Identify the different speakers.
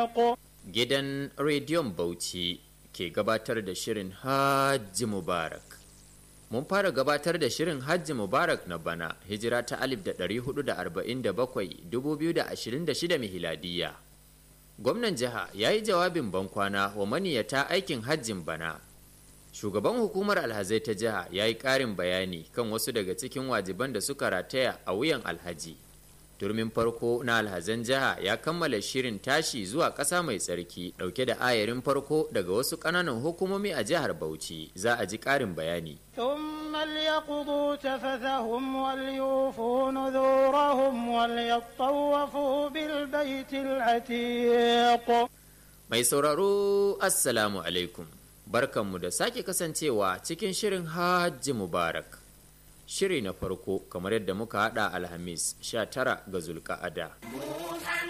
Speaker 1: عتيق
Speaker 2: Gidan Rediyon Bauchi ke gabatar da shirin Hajji Mubarak. Mun fara gabatar da shirin Hajji Mubarak na bana hijira ta 1447-2026 mihiladiyya. Gwamnan jiha ya yi jawabin bankwana wa maniyata aikin hajjin bana. Shugaban hukumar alhazai ta jiha ya yi ƙarin bayani kan wasu daga cikin wajiban da suka rataya a wuyan alhaji. turmin farko na alhazan jiha ya kammala shirin tashi zuwa ƙasa mai tsarki ɗauke da ayarin farko daga wasu ƙananan hukumomi a jihar bauchi za a ji ƙarin bayani
Speaker 1: ثم ليقضوا تفثهم وليوفوا نذورهم وليطوفوا بالبيت العتيق
Speaker 2: mai sauraro assalamu alaikum barkanmu da sake kasancewa cikin shirin hajji mubarak shiri na farko kamar yadda muka hada alhamis 19 ga zulka'ada